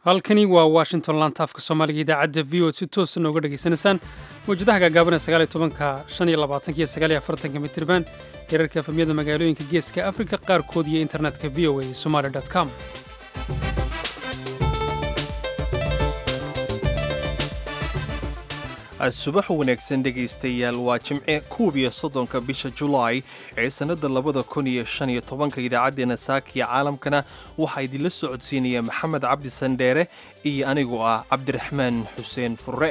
halkani waa washington lantaafka soomaaliga idaacadda v o si toosa nooga dhegaysanaysaan mawjadaha gaagaaban ee tobanka iyo sagaaliyaafartanka mitirban herarka efamyada magaalooyinka geeska afrika qaarkood iyo internetka v o a somaali com subax wanaagsan dhegaystayaal waa jimce koob iyo soddonka bisha julaay ee sannadda labada kun iyo shan iyo tobanka idaacaddeenna saakiya caalamkana waxaa idinla socodsiinaya maxamed cabdi sandheere iyo anigoo ah cabdiraxmaan xuseen furre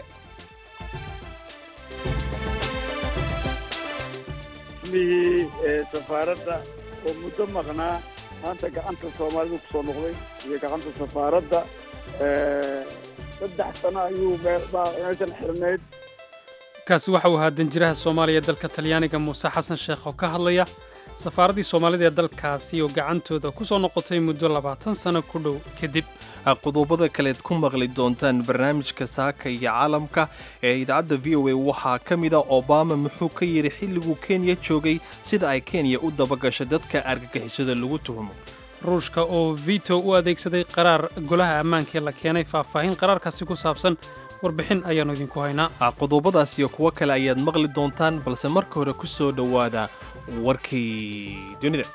mihii safaaradda oo muddo maqnaa maanta gacanta soomaalida ku soo noqday iyo gacanta safaaradda saddex sano ayuu meeshan xirnayd kaasi waxa uu ahaa danjiraha soomaaliya ee dalka talyaaniga muuse xasan sheekh oo ka hadlaya safaaraddii soomaalida ee dalkaasi oo gacantooda ku soo noqotay muddo labaatan sano ku dhow kadib qodobada kaleed ku maqli doontaan barnaamijka saaka iyo caalamka ee idaacadda v o a waxaa ka mid a obama muxuu ka yidhi xilliguu kenya joogay sida ay kenya u dabagasho dadka argagixisada lagu tuhmo ruushka oo vito u adeegsaday qaraar golaha ammaankaee la keenay faahfaahin qaraarkaasi ku saabsan warbixin ayaannu idinku haynaa qodobadaas iyo kuwo kale ayaad maqli doontaan balse marka hore ku soo dhowaada warkii dunida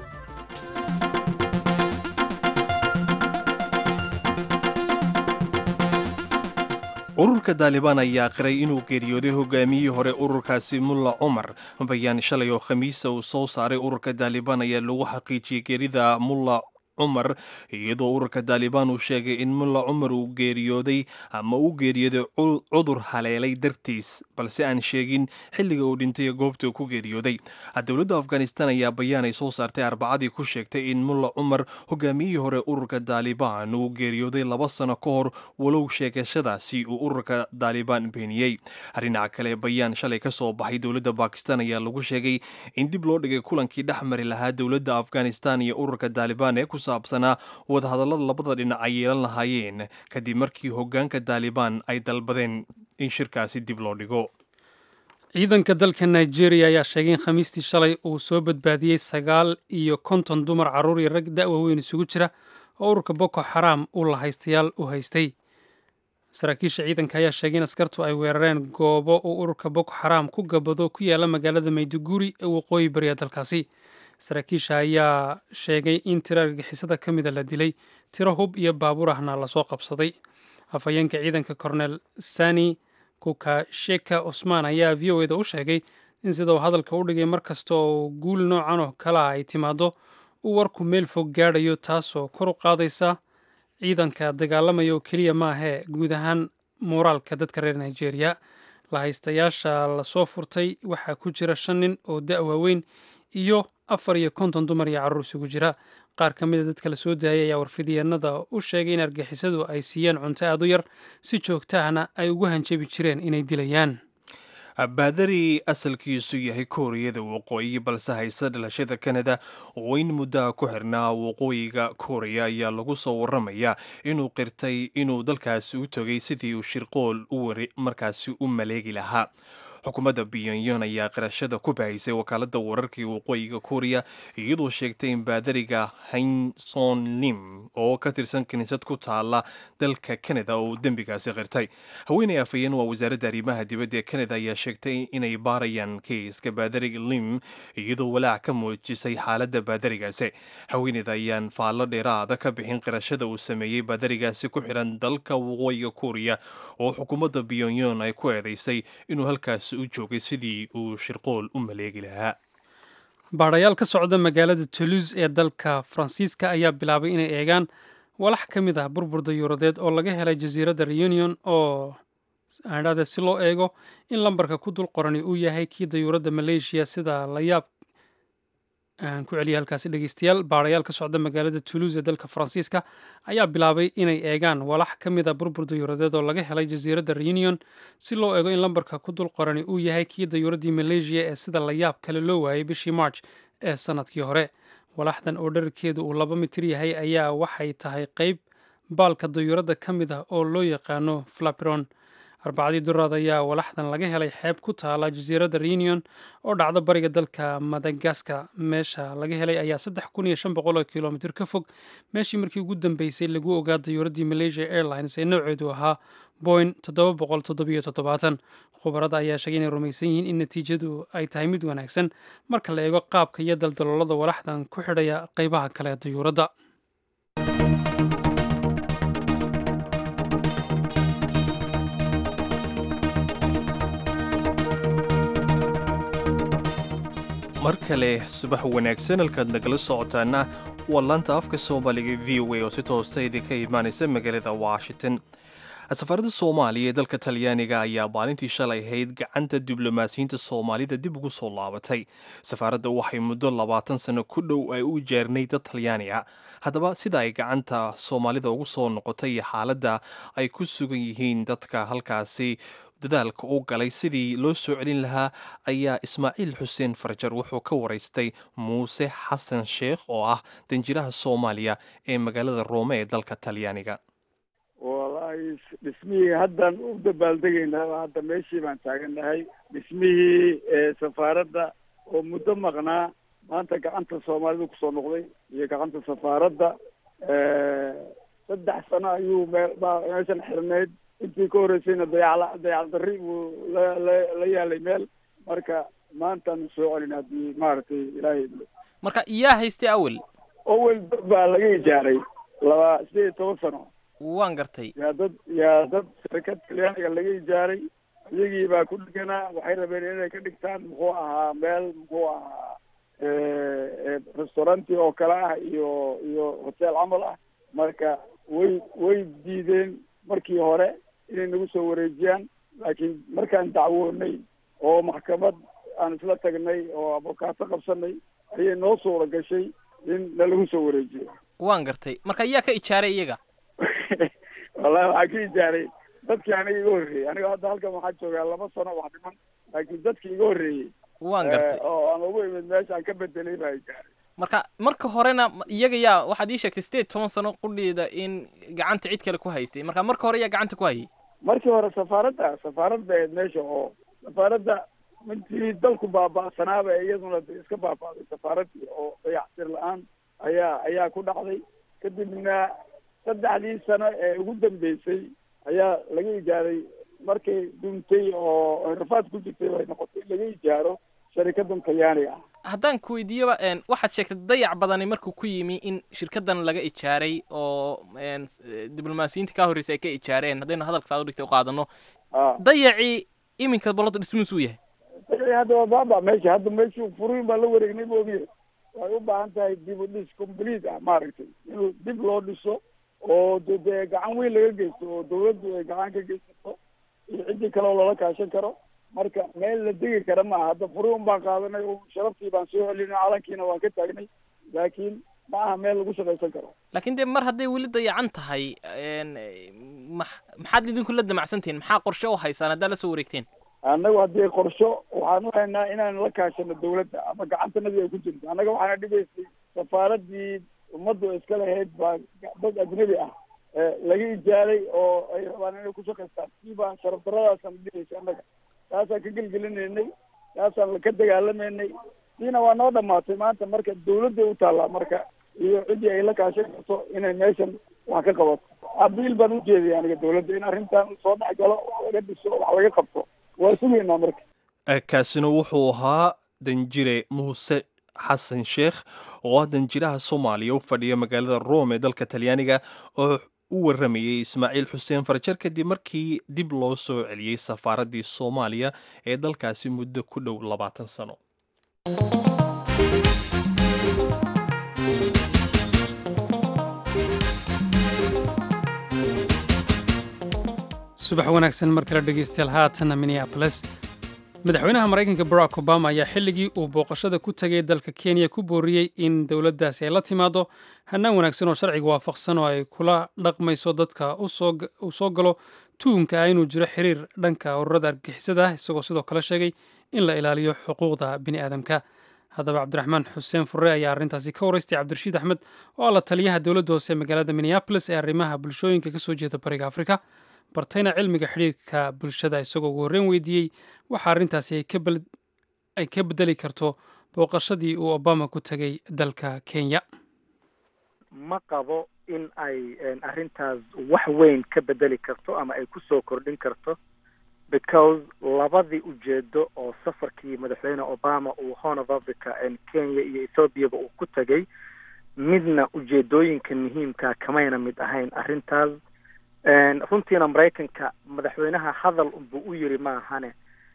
ururka daalibaan ayaa qiray inuu geeriyooday hogaamiyihii hore ururkaasi mulla cumar bayaan shalay oo khamiisa uu soo saaray ururka daalibaan ayaa lagu xaqiijiyey geerida mulla cumar iyadoo ururka daalibaan uu sheegay in mulla cumar uu geeriyooday ama uu geeriyooday cudur haleelay dartiis balse aan sheegin xilliga uu dhintay goobta uu ku geeriyooday dowladda afghanistan ayaa bayaan ay soo saartay arbacadii ku sheegtay in mulla cumar hogaamiyihii hore ururka daalibaan uu geeriyooday laba sano ka hor walow sheegashadaasi uu ururka daalibaan beeniyey dhinaca kale bayaan shalay ka soo baxay dowladda bakistan ayaa lagu sheegay in dib loo dhigay kulankii dhex mari lahaa dowladda afghanistan iyo ururka daalibaan ee ku saabsanaa wadahadallada labada dhinac ay yeelan lahaayeen kadib markii hoggaanka daalibaan ay dalbadeen in shirkaasi dib loo dhigo ciidanka dalka nigeria ayaa sheegay in khamiistii shalay uu soo badbaadiyey sagaal iyo konton dumar carruur iyo rag da'wa weyn isugu jira oo ururka boko xaraam uu lahaystayaal u haystay saraakiisha ciidanka ayaa sheegay in askartu ay weerareen goobo uu ururka boko xaraam ku gabado ku yaala magaalada mayduguri ee waqooyi bariya dalkaasi saraakiisha ayaa sheegay in tiro argagixisada ka mida la dilay tiro hub iyo baabuur ahna lasoo qabsaday afhayeenka ciidanka kornel sani kukasheka cusmaan ayaa v o eda u sheegay in sida uu hadalka u dhigay mar kasta oo guul noocan oo kale ah ay timaado uu warku meel fog gaadhayo taasoo kor u qaadaysa ciidanka dagaalamaya oo keliya maahee guud ahaan muuraalka dadka reer nigeria lahaystayaasha lasoo furtay waxaa ku jira shan nin oo da' waaweyn iyo afar iyo konton dumar iyo carruur isugu jira qaar ka mida dadka la soo daayay ayaa warfidyeennada u sheegay in argixisadu ay siiyeen cunto aad u yar si joogtahana ay ugu hanjabi jireen inay dilayaan baadari asalkiisu yahay kooriyada waqooyi balse hayse dhalashada kanada oo in muddaha ku xirnaa waqooyiga kooriya ayaa lagu soo waramayaa inuu qirtay inuu dalkaasi u tegay sidii uu shirqool u wari markaasi u maleegi lahaa xukuumadda pyongyong ayaa qirashada ku bahaysay wakaaladda wararkii waqooyiga kooriya iyadoo sheegtay in baadariga hainson lim oo ka tirsan kiniisad ku taala dalka kanada oo dembigaasi qirtay haweeney afhayeen waa wasaaradda arrimaha dibadda ee kanada ayaa sheegtay inay baarayaan keiska baadariga lim iyadoo walaac ka muujisay xaaladda baadarigaasi haweeneyda ayaan faallo dheeraada ka bixin qirashada uu sameeyey baadarigaasi ku xiran dalka waqooyiga kooriya oo xukuumadda pyongyong ay ku eedaysay inuu halkaas u joogay sidii uu shirqool u maleegi lahaa baadhayaal ka socda magaalada toulouse ee dalka faransiiska ayaa bilaabay inay eegaan walax ka mid ah burbur dayuuradeed oo laga helay jasiiradda reunion oo aadhahde si loo eego in lambarka ku dul qorani uu yahay kii dayuuradda maleeshiya sida layaab aan ku celiyay halkaasi dhegeystayaal baadhayaal ka socda magaalada toulouse ee dalka faransiiska ayaa bilaabay inay eegaan walax ka mid a burbur dayuuradeed oo laga helay jasiiradda reunion si loo eego in lambarka ku dul qorani uu yahay kii dayuuraddii maleeshiya ee sida layaab kale loo waayay bishii march ee sannadkii hore walaxdan oo dherarkeedu uu laba mitir yahay ayaa waxay tahay qeyb baalka dayuuradda ka mid ah oo loo yaqaano flaperon arbacadii duraad ayaa walaxdan laga helay xeeb ku taala jasiiradda reunion oo dhacda bariga dalka madagaskar meesha laga helay ayaa saddex kun iyo shan boqol oo kilomitir ka fog meeshii markii ugu dambeysay lagu ogaa dayuuraddii malaysia airlines ee nooceedu ahaa boin toddoba boqol toddobiyo toddobaatan khubarada ayaa sheegay inay rumaysan yihiin in natiijadu ay tahay mid wanaagsan marka la eego qaabka iyo daldaloolada walaxdan ku xidhaya qaybaha kale ee dayuuradda mar kale subax wanaagsan halkaad nagala socotaana waa laanta afka soomaaliga v o a oo si toosta idinka imaanaysa magaalada washington safaarada soomaaliya ee dalka talyaaniga ayaa maalintii shalay ahayd gacanta diblomaasiyiinta soomaalida dib ugu soo laabatay safaaradda waxay muddo labaatan sano ku dhow ay u jeernay dad talyaani ah haddaba sida ay gacanta soomaalida ugu soo noqotay iyo xaaladda ay ku sugan yihiin dadka halkaasi dadaalka u galay sidii loo soo celin lahaa ayaa ismaaciil xuseen farjar wuxuu ka waraystay muuse xasan sheekh oo ah danjiraha soomaaliya ee magaalada roome ee dalka talyaaniga wallaahi dhismihii haddaan u dabaaldegaynaa hadda meeshii baan taagannahay dhismihii safaaradda oo muddo maqnaa maanta gacanta soomaalida kusoo noqday iyo gacanta safaaradda saddex sano ayuu mee meeshan xirnayd intii ka horreysayna dayacla dayac darri buu la la la yaalay meel marka maantaan soo celin haddii maaragtay ilaahay marka iyaa haystay awel owel dad baa laga ijaaray laba sideed iyo toban sano waan gartay yaa dad yaa dad shirkad talyaaniga laga ijaaray iyagii baa ku dheganaa waxay rabeen inay ka dhigtaan muxuu ahaa meel muxuu ahaa restauranti oo kale ah iyo iyo hotel camal ah marka way way diideen markii hore inay nagu soo wareejiyaan laakiin markaan dacwoonay oo maxkamad aan isla tagnay oo abokaato qabsanay ayay noo suura gashay in nalagu soo wareejiyo waan gartay marka iyaa ka ijaaray iyaga wallahi waxaa ka ijaaray dadkii aniga iga horreeyey aniga hadda halkan waxaa joogaa laba sano wax dhiman laakiin dadkii iga horreeyey waan gartay oo aan ugu imid meeshaan ka bedelay baa ijaaray marka marka horena iyaga yaa waxaad ii sheegtay sideed toban sano qudheeda in gacanta cid kale ku haysay marka marka hore yaa gacanta ku hayay markii hore safaaradda safaaradda ahayd meesha oo safaaradda mintii dalku baaba'sanaaba iyaduna iska baaba'day safaaraddii oo dayactir la-aan ayaa ayaa ku dhacday kadibna saddexdii sano ee ugu dambeysay ayaa laga ijaaray markay duntay oo rafaad ku jirtay bay noqotay in laga ijaaro sharikadan talyaaniga ah haddaan ku weydiiyoba waxaad sheegtay dayac badani markuu ku yimi in shirkadan laga ijaaray oo diblomaasiyiinta kaa horreysay ay ka ijaareen haddaynu hadalka saa udhigtay u qaadano dayacii iminka bolada dhismuusuu yahay dayacii hadda waa baaba meesha hadda meeshii furiin baa la wareegnay moogiye way u baahan tahay dib u dhis complete ah maaragtay inuu dib loo dhiso oo de dee gacan weyn laga geysto oo dawladdu ay gacan ka geysato iyo ciddii kale oo loola kaashan karo marka meel la degi kara maaha hadda furiin baan qaadanay oo sharaftii baan soo celinay calankiina waan ka taagnay laakiin ma aha meel lagu shaqaysan karo laakiin dee mar hadday weli dayacan tahay ma maxaad idinku la damacsantihiin maxaa qorshe u haysaan haddaad la soo wareegteen annagu haddii qorsho waxaan u haynaa inaan la kaashano dawladda ama gacantanadii ay ku jirto annaga waxaana dhigaysay safaaraddii ummaddu iska lahayd baa dad ajnabi ah laga ijaaray oo ay rabaan inay ku shaqaystaan siibaa sharaf daradaasaan dhigaysa annaga taasaan ka gelgelinaynay taasaan ka dagaalamaynay siina waa noo dhamaatay maanta marka dawladday u taallaa marka iyo ciddii ay la kaashan karto inay meeshan wax ka qabato abiil baan u jeedaya aniga dawladda in arrintan soo dhex galo wax laga dhiso wax laga qabto waa sugaynaa marka kaasina wuxuu ahaa danjire muuse xasan sheekh oo ah danjiraha soomaaliya u fadhiya magaalada rome ee dalka talyaaniga oo u waramayey ismaaciil xuseen farjar kadib markii dib loo soo celiyey safaaraddii soomaaliya ee dalkaasi muddo ku dhow labaatan sano subax wanaagsan mar kale dhegeystayaal haatana minneaboles madaxweynaha maraykanka barack obama ayaa xilligii uu booqashada ku tegay dalka kenya ku booriyey in dowladdaasi ay la timaado hannaan wanaagsan oo sharciga waafaqsan oo ay kula dhaqmayso dadka uu soo galo tuhumka ah inuu jiro xiriir dhanka ururada argixisada ah isagoo sidoo kale sheegay in la ilaaliyo xuquuqda bini aadamka haddaba cabdiraxmaan xuseen furre ayaa arrintaasi ka waraystay cabdirashiid axmed oo ah la taliyaha dowladda hoose magaalada minneabolis ee arrimaha bulshooyinka kasoo jeeda bariga afrika bartayna cilmiga xidhiirka bulshada isagoo ugu horreyn weydiiyey waxa arrintaasi ay ka beddeli karto booqashadii uu obama ku tegay dalka kenya ma qabo in ay arrintaas wax weyn ka bedeli karto ama ay kusoo kordhin karto because labadii ujeedo oo safarkii madaxweyne obama uu horn of africa kenya iyo ethoobiaba uu ku tegay midna ujeedooyinka muhiimka kamayna mid ahayn arrintaas runtiina maraykanka madaxweynaha hadal unbuu u yiri maahane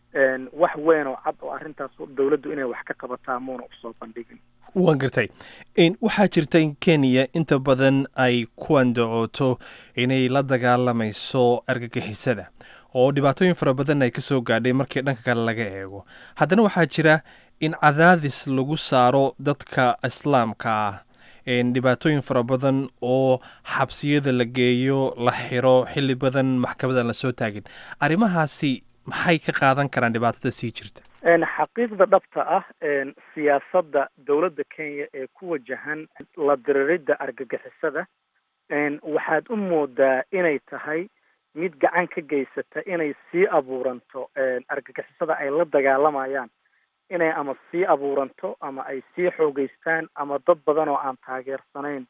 wax weyn oo cad oo arrintaas dowladdu inay wax ka qabataa muuna usoo bandhigin waan gartay waxaa jirta in kenya inta badan ay ku andacooto inay la dagaalamayso argagixisada oo dhibaatooyin fara badan ay ka soo gaadhay markii dhanka kale laga eego haddana waxaa jira in cadaadis lagu saaro dadka islaamka ah dhibaatooyin fara badan oo xabsiyada la geeyo la xiro xilli badan maxkamadan lasoo taagin arrimahaasi maxay ka qaadan karaan dhibaatada sii jirta xaqiiqda dhabta ah siyaasadda dowladda kenya ee ku wajahan la diriridda argagixisada waxaad u moodaa inay tahay mid gacan ka geysata inay sii abuuranto argagixisada ay la dagaalamayaan inay ama sii abuuranto ama ay sii xoogeystaan ama dad badan oo aan taageersanayn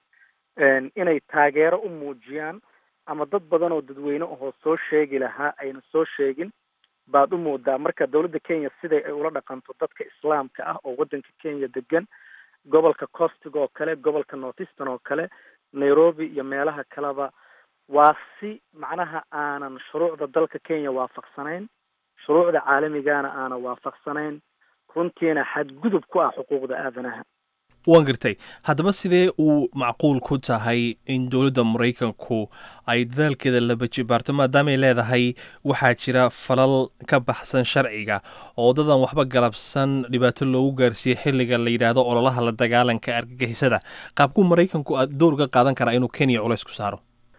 inay taageero u muujiyaan ama dad badan oo dadweyne ahoo soo sheegi lahaa ayna soo sheegin baad u moodaa marka dowladda kenya siday ay ula dhaqanto dadka islaamka ah oo waddanka kenya degan gobolka costiga oo kale gobolka northeastern oo kale nairobi iyo meelaha kaleba waa si macnaha aanan shuruucda dalka kenya waafaqsanayn shuruucda caalamigana aanan waafaqsanayn runtiina xadgudub ku ah xuquuqda aadanaha waan gartay haddaba sidee uu macquul ku tahay in dowladda maraykanku ay dadaalkeeda laba jibaarto maadaamay leedahay waxaa jira falal ka baxsan sharciga oo dadan waxba galabsan dhibaato loogu gaarsiiyey xilliga la yidhaahdo ololaha la dagaalanka argagixisada qaabkuu maraykanku door ka qaadan karaa inuu kenya culays ku saaro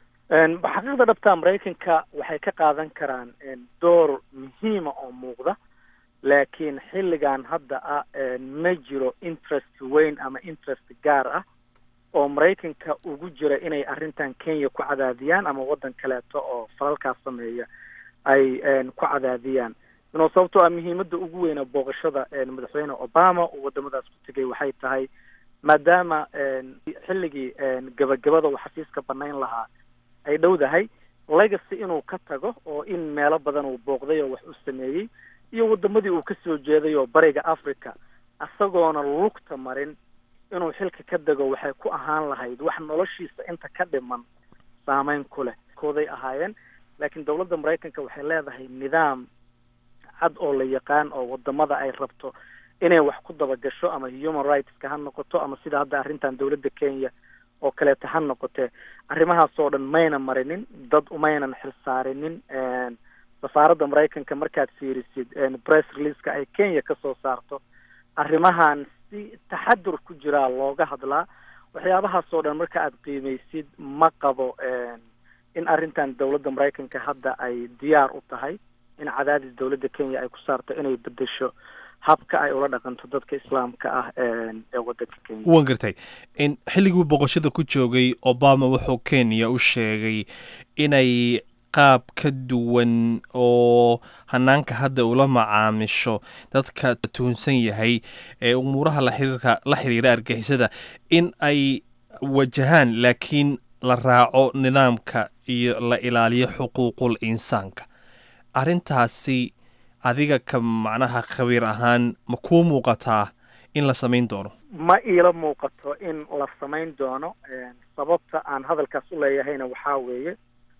xaqiiqda dhabta maraykanka waxay ka qaadan karaan door muhiima oo muuqda laakiin xilligan hadda ah ma jiro interest weyn ama interest gaar ah oo maraykanka ugu jira inay arrintan kenya ku cadaadiyaan ama waddan kaleeto oo falalkaas sameeya ay ku cadaadiyaan inoo sababtoo ah muhiimadda ugu weyna booqashada madaxweyne obama uu waddamadaas ku tegay waxay tahay maadaama xilligii gabagabada uu xafiiska banayn lahaa ay dhowdahay legacy inuu ka tago oo in meelo badan uu booqday oo wax u sameeyey iyo waddamadii uu ka soo jeeday oo bariga africa isagoona lugta marin inuu xilka ka dego waxay ku ahaan lahayd wax noloshiisa inta ka dhiman saameyn ku leh kooday ahaayeen laakiin dowladda maraykanka waxay leedahay nidaam cad oo la yaqaan oo wadamada ay rabto inay wax ku dabagasho ama human rightska ha noqoto ama sida hadda arrintan dowladda kenya oo kaleeta ha noqotee arrimahaas oo dhan mayna marinin dad umaynan xilsaarinin safaaradda maraykanka markaad fiirisid press releaseka ay kenya kasoo saarto arrimahan si taxadur ku jiraa looga hadlaa waxyaabahaas oo dhan marka aad qiimeysid ma qabo in arrintan dowladda maraykanka hadda ay diyaar u tahay in cadaadis dowladda kenya ay ku saarto inay bedesho habka ay ula dhaqanto dadka islaamka ah ee waddanka kenya waan gartay xilligii boqoshada ku joogay obama wuxuu kenya u sheegay inay qaab ka duwan oo hanaanka hadda ula macaamisho dadka tuhunsan yahay ee umuuraha laxiriirka la xiriira argixisada in ay wajahaan laakiin la raaco nidaamka iyo la ilaaliyo xuquuqul insaanka arrintaasi adiga ka macnaha khabiir ahaan ma kuu muuqataa in la samayn doono ma iila muuqato in la samayn doono sababta aan hadalkaas u leeyahayna waxaa weeye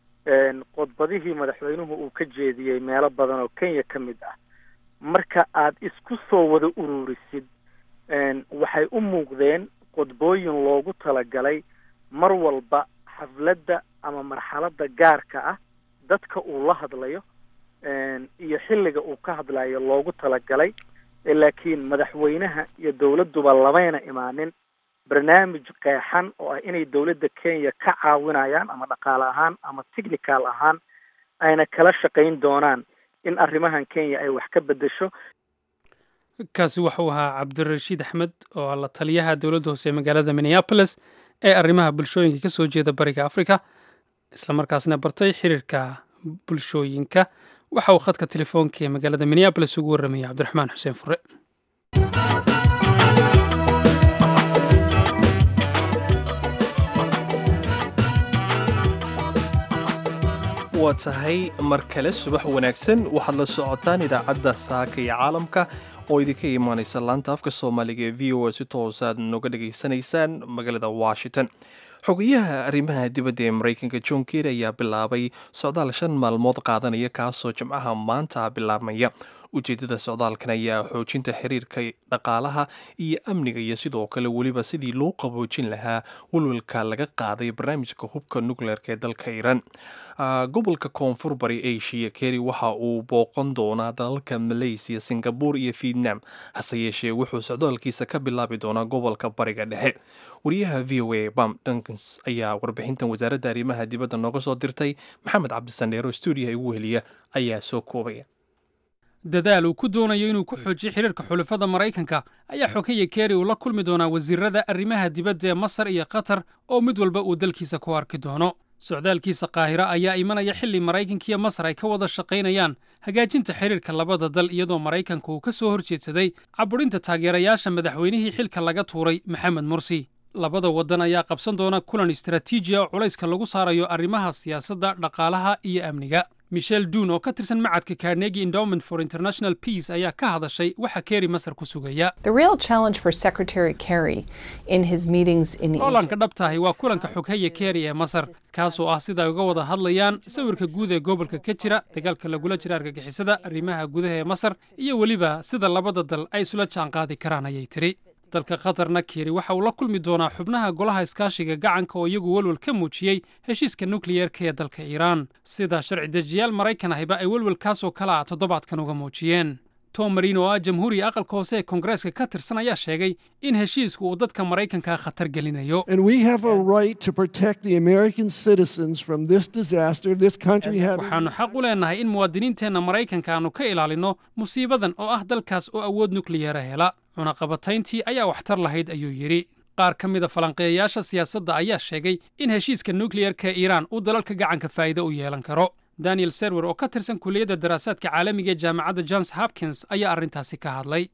qodbadihii madaxweynuhu uu ka jeediyey meelo badan oo kenya ka mid ah marka aad isku soo wada ururisid waxay u muuqdeen qodbooyin loogu talagalay mar walba xafladda ama marxaladda gaarka ah dadka uu la hadlayo iyo xilliga uu ka hadlayo loogu talagalay laakiin madaxweynaha iyo dowladduba lamayna imaanin barnaamij qeexan oo ah inay dowladda kenya ka caawinayaan ama dhaqaale ahaan ama technical ahaan ayna kala shaqayn doonaan in arrimahan kenya ay wax ka bedesho kaasi wuxuu ahaa cabdirashiid axmed oo la taliyaha dowladda hoose ee magaalada minneapolis ee arrimaha bulshooyinka ka soo jeeda bariga africa islamarkaasna bartay xiriirka bulshooyinka waxa uu khadka telefoonka ee magaalada minneabolis ugu warramayay cabdiraxmaan xuseen fure waa tahay mar kale subax wanaagsan waxaad la socotaan idaacadda saaka iyo caalamka oo idinka imaanaysa laanta afka soomaaliga ee v o a si toosaad noga dhegaysanaysaan magaalada washington xogayaha arrimaha dibadda ee maraykanka john ker ayaa bilaabay socdaal shan maalmood qaadanaya kaasoo jimcaha maanta bilaabmaya ujeeddada socdaalkan ayaa xoojinta xiriirka dhaqaalaha iyo amniga iyo sidoo kale weliba sidii loo qaboojin lahaa walwalka laga qaaday barnaamijka hubka nukleerka ee dalka iiraan gobolka koonfur bari asia keri waxa uu booqan doonaa dalalka malaysiya singabur iyo vietnam hase yeeshee wuxuu socdaalkiisa ka bilaabi doonaa gobolka bariga dhexe wariyaha v o a bam dunkans ayaa warbixintan wasaaradda arrimaha dibadda nooga soo dirtay maxamed cabdisaneero stuudiyaha igu heliya ayaa soo koobaya dadaal uu ku doonayo inuu ku xoojiyo xiriirka xulafada maraykanka ayaa xogaya keri uu la kulmi doonaa wasiirada arrimaha dibadda ee masar iyo qatar oo mid walba uu dalkiisa ku arki doono socdaalkiisa qaahira ayaa imanaya xilli maraykanka iyo masar ay ka wada shaqaynayaan hagaajinta xiriirka labada dal iyadoo maraykanka uu ka soo horjeedsaday caburinta taageerayaasha madaxweynihii xilka laga tuuray maxamed mursi labada waddan ayaa qabsan doona kulan istaraatiiji oo culayska lagu saarayo arrimaha siyaasadda dhaqaalaha iyo amniga michel duun oo ka tirsan macadka carnegi endowment for international peace ayaa ka hadashay waxa keri masar ku sugaya loolanka dhabtahi waa kulanka xoghaya keri ee masar kaasoo ah sida ay uga wada hadlayaan sawirka guud ee gobolka ka jira dagaalka lagula jira argagixisada arrimaha gudaha ee masar iyo weliba sida labada dal ay isula jaanqaadi karaan ayay tiri dalka qatarna keri waxa uu la kulmi doonaa xubnaha golaha iskaashiga gacanka oo iyagu welwel ka muujiyey heshiiska nukliyeerka ee dalka iiraan sida sharci dejiyaal maraykan ahiba ay welwelkaasoo kale ah toddobaadkan uga muujiyeen tom marin oo ah jamhuuriga aqalka hoose ee koongareeska ka tirsan ayaa sheegay in heshiisku uu dadka maraykanka khatar gelinayo waxaannu xaq u leennahay in muwaadiniinteenna maraykanka aannu ka ilaalinno musiibadan oo ah dalkaas oo awood nukliyeera hela cunaqabatayntii ayaa waxtar lahayd ayuu yidhi qaar ka mida falanqeeyayaasha siyaasadda ayaa sheegay in heshiiska nukliyerka iiraan uu dalalka gacanka faa'iido u yeelan karo daniel serwer oo ka tirsan kuliyadda daraasaadka caalamiga ee jaamacadda johns hopkins ayaa arrintaasi ka hadlay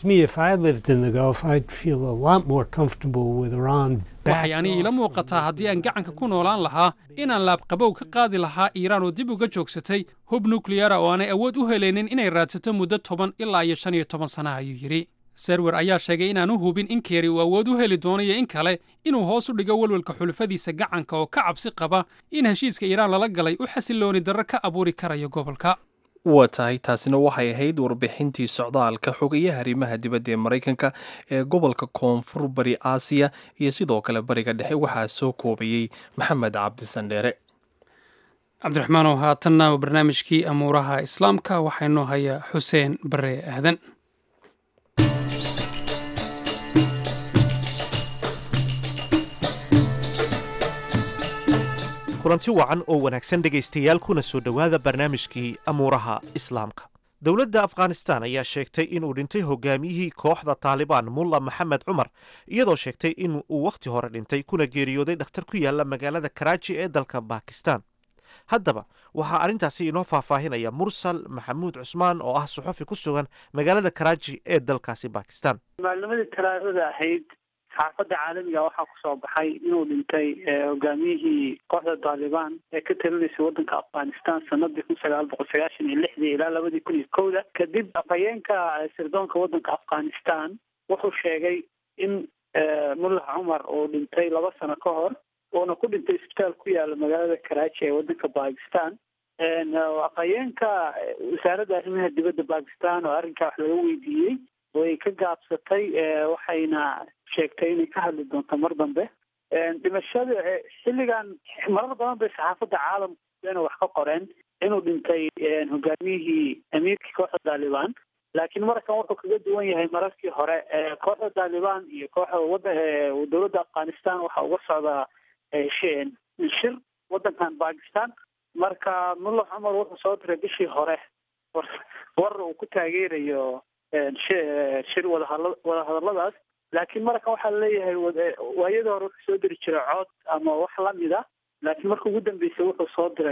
waxay aniga ila muuqataa haddii aan gacanka ku noolaan lahaa inaan laabqabow ka qaadi lahaa iiraan oo dib uga joogsatay hub nukliyara oo aanay awood u helaynin inay raadsato muddo toban ilaa iyo shan iyo toban sana ayuu yidhi serwer ayaa sheegay inaanu hubin in keri uu awood u heli doono iyo in kale inuu hoos u dhigo welwelka xulufadiisa gacanka oo ka cabsi qaba in heshiiska iiraan lala galay u xasilooni darro ka abuuri karayo gobolka waa tahay taasina waxay ahayd warbixintii socdaalka xogayaha arrimaha dibadda ee maraykanka ee gobolka koonfur bari aasiya iyo sidoo kale bariga dhexe waxaa soo koobayey maxamed cabdisandheere cabdiraxmaanow haatanna barnaamijkii amuuraha islaamka waxaa inoo haya xuseen bare aadan kulanti wacan oo wanaagsan dhegaystayaal kuna soo dhowaada barnaamijkii amuuraha islaamka dowladda afghanistan ayaa sheegtay inuu dhintay hogaamiyihii kooxda taalibaan mulla maxamed cumar iyadoo sheegtay in uu wakhti hore dhintay kuna geeriyooday dhakhtar ku yaala magaalada karaaji ee dalka bakistan haddaba waxaa arrintaasi inoo faahfaahinaya mursal maxamuud cusmaan oo ah suxufi ku sugan magaalada karaaji ee dalkaasi bakistan maalnimadii talaadada ahayd saxaafadda caalamiga waxaa kusoo baxay inuu dhintay hogaamiyihii kooxda taalibaan ee ka talinaysay waddanka afghanistan sanadii kun sagaal boqol sagaashan iyo lixdii ilaa labadii kun iyo kowda kadib afhayeenka sirdoonka waddanka afghanistan wuxuu sheegay in mullax cumar uu dhintay laba sano ka hor uuna ku dhintay isbitaal ku yaala magaalada karaaji ee waddanka bakistan afhayeenka wasaaradda arrimaha dibadda bakistan oo arrinkaa wax laga weydiiyey way ka gaabsatay waxayna sheegtay inay ka hadli doonto mar dambe dhimashada xilligan marar badan bay saxaafadda caalamkuna wax ka qoreen inuu dhintay hogaamiyihii amiirkii kooxda taalibaan laakiin markan wuxuu kaga duwan yahay mararkii hore kooxda taalibaan iyo kooxda wada dowladda afghanistan waxaa uga socdaa shir waddankan bakistan marka mulla cumar wuxuu soo diray bishii hore war uu ku taageerayo shir wadahadla wadahadalladaas laakiin markan waxaa laleeyahay waayadii hore wuxuu soo diri jiray cod ama wax lamid a laakiin marka ugu dambeysay wuxuu soo diray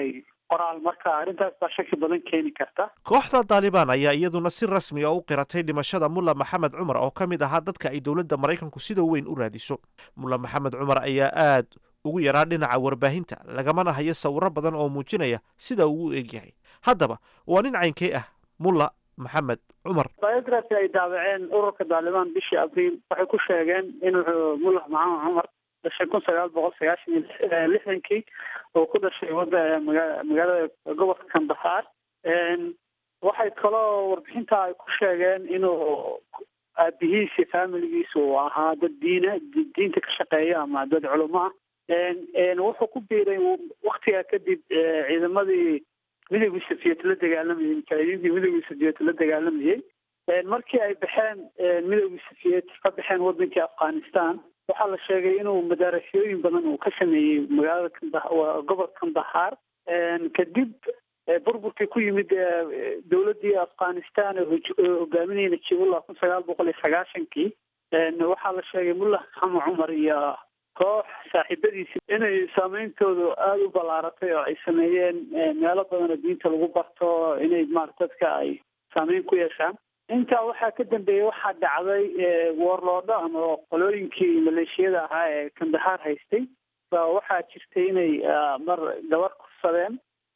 qoraal marka arrintaas baa shaki badan keeni karta kooxda daalibaan ayaa iyaduna si rasmi a u qiratay dhimashada mulla maxamed cumar oo ka mid ahaa dadka ay dowladda maraykanku sida weyn u raadiso mulla maxamed cumar ayaa aad ugu yaraa dhinaca warbaahinta lagamana hayo sawiro badan oo muujinaya sida uu u egyahay haddaba waa nin caynkee ah mulla maxamed cumar biography ay daabaceen ururka daalibaan bishii abriil waxay ku sheegeen inuu mullah maxamed cumar dhashay kun sagaal boqol sagaashan iyo lixdankii oo ku dhashay wada maga magaalada gobolka kandahar waxay kaloo warbixinta ay ku sheegeen inuu aabihiisi familigiisa uu ahaa dad diina diinta ka shaqeeya ama dad culamo ah wuxuu ku biiray waktigaa kadib ciidamadii midowgii soviet la dagaalamayay mujaahidiintii midowgii soviet la dagaalamayay markii ay baxeen midowgii soviet ka baxeen wadankii afghanistan waxaa la sheegay inuu madaarasooyin badan uu ka sameeyey magaalada kanda gobolka kandahar kadib burburkii ku yimid dowladii afghanistan oo hogaaminayay najibullah kun sagaal boqol iyo sagaashankii waxaa la sheegay mullah maxamed cumar iyo koox saaxiibadiisi inay saameyntoodu aada u ballaaratay oo ay sameeyeen meelo badan oo diinta lagu barto inay maarata dadka ay saameyn ku yeeshaan intaa waxaa ka dambeeyey waxaa dhacday warloodho ama qolooyinkii maleeshiyada ahaa ee kandahar haystay ba waxaa jirtay inay mar gabar kursadeen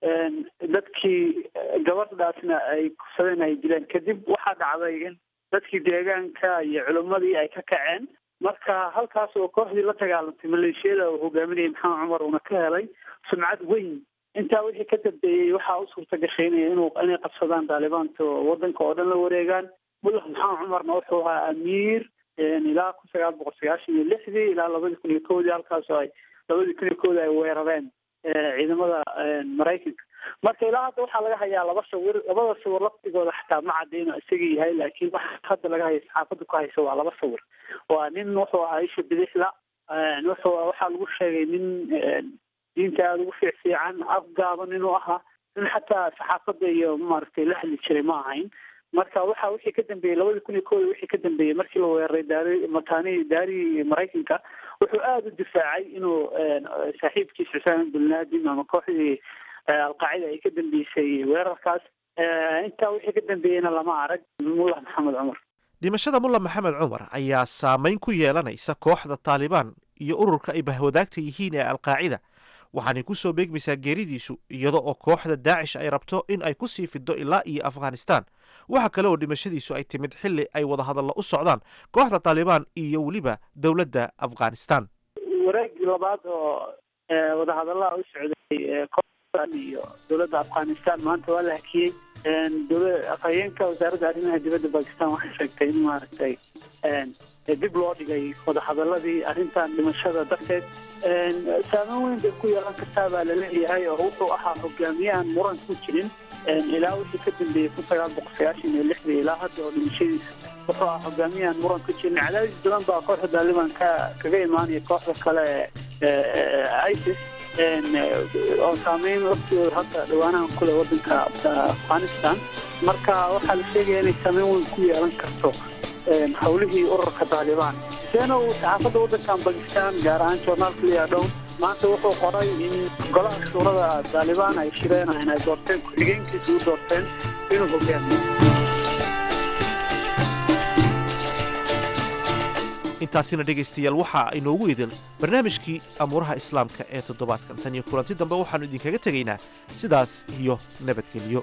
dadkii gabadhaasna ay kursadeen ay dileen kadib waxaa dhacday in dadkii deegaanka iyo culimmadii ay ka kaceen marka halkaas oo kooxdii la dagaalantay maleeshiyada uu hogaaminayay maxamed cumar uuna ka helay sumcad weyn intaa wixii ka dambeeyey waxaa u suurta gashay in inuu inay qabsadaan daalibaanta oo wadanka oo dhan la wareegaan mullah maxamed cumarna wuxuu ahaa amiir ilaa kun sagaal boqol sagaashan iyo lixdii ilaa labadii kun iyo kowdii halkaasoo ay labadii kun iyo kowdii ay weerareen ciidamada maraykanka marka ilaa hadda waxaa laga hayaa laba sawir labada sawir laftigooda xataa ma cadayno isaga yahay laakiin waxa hadda laga haya saxaafadda ku haysa waa laba sawir waa nin wuxuu ahaa isha bidixla wuxuu waxaa lagu sheegay nin diinta aada ugu fiic fiican afgaaban inuu ahaa nin xataa saxaafadda iyo maaragtay la hadli jiray ma ahayn marka waxa wixii ka dambeeyey labadii kun iyo kooda wixii ka dambeeyey markii la weeraray daari mataani daarii maraykanka wuxuu aada u difaacay inuu saaxiibkiis xusaan bin laden ama kooxdii alqaacida ay ka dambeysay weerarkaas intaa wixii ka dambeeyeyna lama arag mullah maxamed cumar dhimashada mulla maxamed cumar ayaa saameyn ku yeelanaysa kooxda taalibaan iyo ururka ay bahwadaagta yihiin ee alqaacida waxaanay ku soo beegmaysaa geeridiisu iyada oo kooxda daacish ay rabto in ay ku sii fido ilaa iyo afghanistan waxa kale oo dhimashadiisu ay timid xilli ay wadahadalla u socdaan kooxda taalibaan iyo weliba dowladda afghanistan wareegii labaad oo wadahadallaha u socday kooxdan iyo dowladda afghanistan maanta waa la hakiyey dowla afhayeenka wasaaradda arrimaha dibadda bakistan waxay sheegtay in maaragtay dib loo dhigay wadahadaladii arrintan dhimashada darteed saameyn weyn bay ku yeelan kartaa baa laleeyahay oo wuxuu ahaa hogaamiyahan muran ku jirin ilaa wixii ka dambeeyey kun sagaal boqol sagaashan iyo lixdii ilaa hadda oo dhimashadiisa wuxuu ahaa hogaamiyahan muran ku jirin cadaadis badan baa kooxda daaliban ka kaga imaanaya kooxda kale isis oo saameyn waqtigooda hadda dhawaanahan kule wadanka afghanistan marka waxaa la sheegaya inay saameyn weyn ku yeelan karto howlihii ururka taalibaan seena uu saxaafadda waddankan bakistan gaar ahaan journaalka liadhown maanta wuxuu qoray in golaha shuurada taalibaan ay shireenayn ay doorteen ku-xigeenkiisa u doorteen inuu hogaamiyo intaasina dhegaystayaal waxa inoogu idil barnaamijkii amuuraha islaamka ee toddobaadkan tan iyo kulanti dambe waxaannu idinkaga tegaynaa sidaas iyo nabadgelyo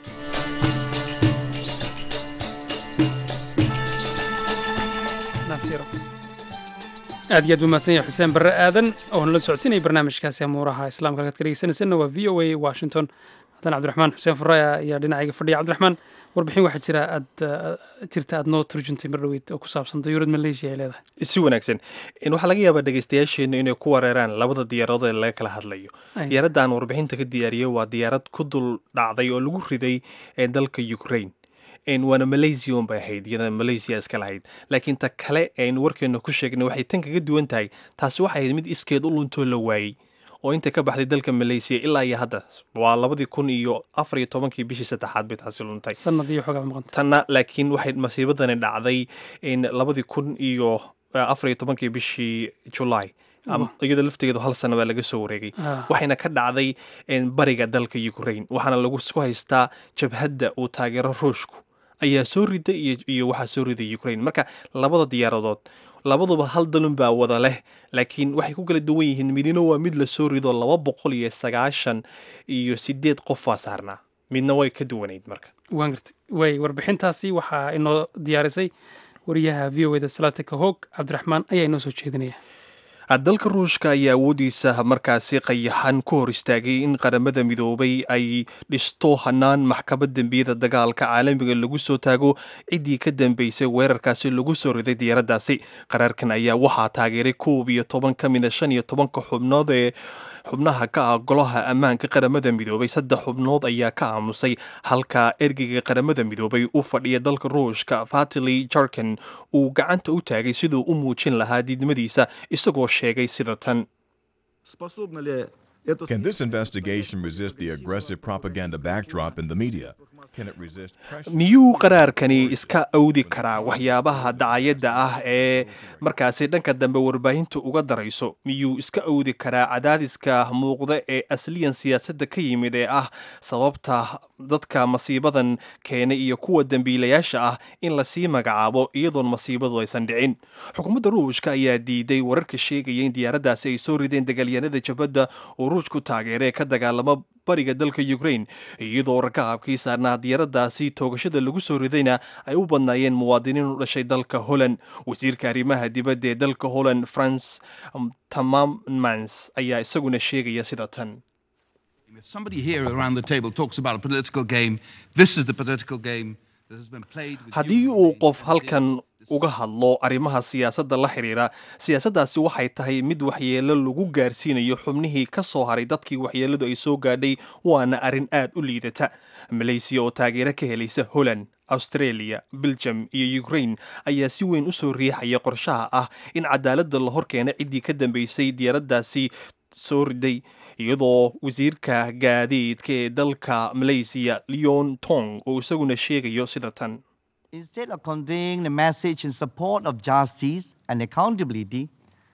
aad iyo aad umahadsan yahay xuseen barre aadan oo nala socodsiinaya barnaamijkaasi amuuraha islaamka halkaad ka dhegeysanaysanna waa v o a washington hadan cabdiraxmaan xuseen furaya ayaa dhinacayga fadhiya cabdiraxmaan warbixin waxaa jira aad jirta aad noo turjuntay mar dhaweyd oo ku saabsan dayuurad maleeshiya ay leedahay si wanaagsan waxaa laga yaabaa dhegeystayaasheennu inay ku wareeraan labada diyaaradood ee laga kala hadlayo diyaaradda aan warbixinta ka diyaariyey waa diyaarad ku dul dhacday oo lagu riday ee dalka ukraine waana malaysia un bay ahayd iyada malaysia iska lahayd laakiin ta kale aynu warkeena ku sheegnay waxay tan kaga duwan tahay taasi waxay ahayd mid iskeed u luntoo la waayey oo inta ka baxday dalka malaysia ilaa iyo hadda waa labadii kun iyo afar iyo tobankii bishii saddexaad bay taasi luntay sanad iyo xoogaa maqanta tanna laakiin waxay masiibadani dhacday labadii kun iyo afar iyo tobankii bishii julaay iyadoo laftigeedu hal sana baa laga soo wareegay waxayna ka dhacday bariga dalka ukraine waxaana lagu isku haystaa jabhadda uu taageero ruushku ayaa soo riday iyo waxaa soo riday ukraine marka labada diyaaradood labaduba hal dalun baa wada leh laakiin waxay ku kala duwan yihiin midina waa mid la soo rido laba boqol iyo sagaashan iyo sideed qof baa saarnaa midna way ka duwanayd marka waan gartay way warbixintaasi waxaa inoo diyaarisay wariyaha v o eda salatika hoog cabdiraxmaan ayaa inoo soo jeedinaya dalka ruushka ayaa awoodiisa markaasi qayaxan ku hor istaagay in qaramada midoobay ay dhisto hanaan maxkamad dembiyada dagaalka caalamiga lagu soo taago ciddii ka dambeysay weerarkaasi lagu soo riday diyaaraddaasi qaraarkan ayaa waxaa taageeray koob iyo toban ka mida shan iyo tobanka xubnood ee xubnaha ka ah golaha ammaanka qaramada midoobay saddex xubnood ayaa ka aamusay halka ergeyga qaramada midoobay u fadhiya dalka ruushka fatili jarkan uu gacanta u taagay siduu u muujin lahaa diidmadiisa isagoo sheegay sida tan Can this investigation resist the aggressive propaganda backdrop in the media? Can it resist pressure? miyuu qaraarkani iska awdi karaa waxyaabaha dacayadda ah ee markaasi dhanka dambe warbaahinta uga darayso miyuu iska awdi karaa cadaadiska muuqda ee asliyan siyaasadda ka yimid ee ah sababta dadka masiibadan keenay iyo kuwa dembiilayaasha ah in lasii magacaabo iyadoon masiibadu aysan dhicin xukuumadda ruushka ayaa diiday wararka sheegaya in diyaaraddaasi ay soo rideen dagaalyahanada jabadda oo ruushku taageera ee ka dagaalama bariga dalka ukraine iyadoo rakaabkii saarnaa diyaaraddaasi toogashada lagu soo ridayna ay u badnaayeen muwaadiniin u dhashay dalka holland wasiirka arrimaha dibadda ee dalka holland france tamamans ayaa isaguna sheegaya sida tan If somebody here around the table talks about a political game, this is the political game that has been played with haddii human uu beings qof and halkan this- this uga hadlo arrimaha siyaasadda la xidhiira siyaasaddaasi waxay tahay mid waxyeelo lagu gaarsiinayo xubnihii ka soo haray dadkii waxyeeladu ay soo gaadhay waana arrin aad u liidata malaysiya oo taageero ka helaysa holland australia belgium iyo ukraine ayaa si weyn u soo riixaya qorshaha ah in cadaaladda la horkeena ciddii ka dambeysay diyaaraddaasi soo riday iyadoo wasiirka gaadiidka ee dalka malaysiya leon tong oo isaguna sheegayo sida tan Instead of conveying the message in support of justice and accountability,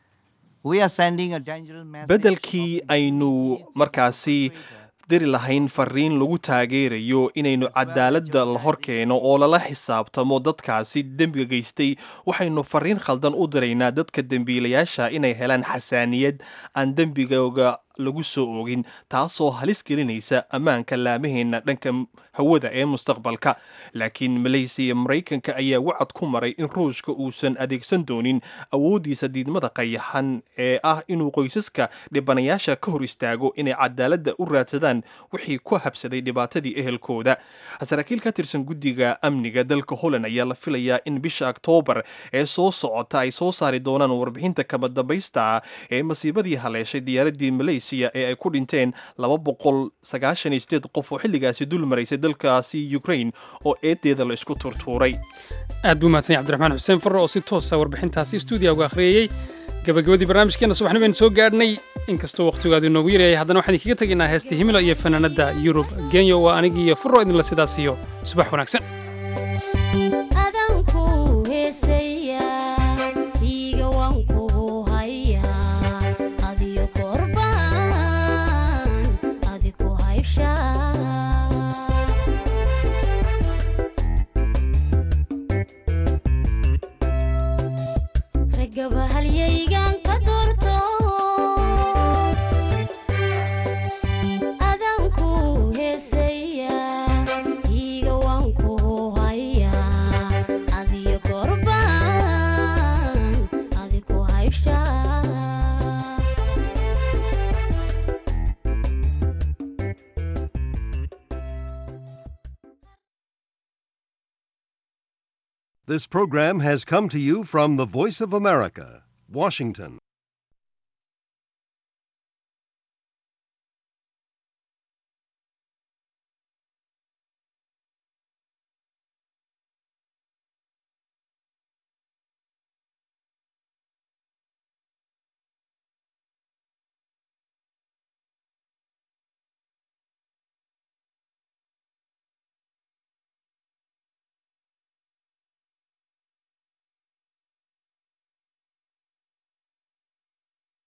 we are sending a dangerous message. beddelkii aynu markaasi diri lahayn fariin lagu taageerayo inaynu cadaaladda la hor keeno oo lala xisaabtamo dadkaasi dembiga geystay waxaynu fariin khaldan u diraynaa dadka dembiilayaasha inay helaan xasaaniyad aan dembigooga lagu soo oogin taasoo halis gelinaysa ammaanka laamaheenna dhanka hawada ee mustaqbalka laakiin malaysiya iyo maraykanka ayaa wacad ku maray in ruushka uusan adeegsan doonin awooddiisa diidmada qayaxan ee ah inuu qoysaska dhibanayaasha ka hor istaago inay cadaaladda u raadsadaan wixii ku habsaday dhibaatadii ehelkooda saraakiil ka tirsan guddiga amniga dalka holland ayaa la filayaa in bisha oktoobar ee soo socota ay soo saari doonaan warbixinta kama dambaysta ah ee masiibadii haleeshay diyaaraddii malaysia ee ay ku dhinteen laba boqol sagaashan iyo sideed qof oo xilligaasi dul maraysay dalkaasi ukraine oo eedeeda la isku turtuuray aad buu mahadsan yahay cabdiraxmaan xuseen farre oo si toosa warbixintaasi stuudiya uga akhriyayey gabagabadii barnaamijkeena subaxni baynu soo gaadhnay inkastoo wakhtigaadu inoogu yaryahay haddana waxaan idinkaga tegaynaa heesta himila iyo fanaanadda yurub genyo waa anigi iyo furro idinla sidaas iyo subax wanaagsan adanku heesaya iiga waan kugu hayaa adiyo korbaan adiku haybshaa ragaba halyaygan ka doorto adanku heesaya iiga waan kugu hayaa adiyo korbaan adiku haybshaa This program has come to you from the Voice of America, Washington.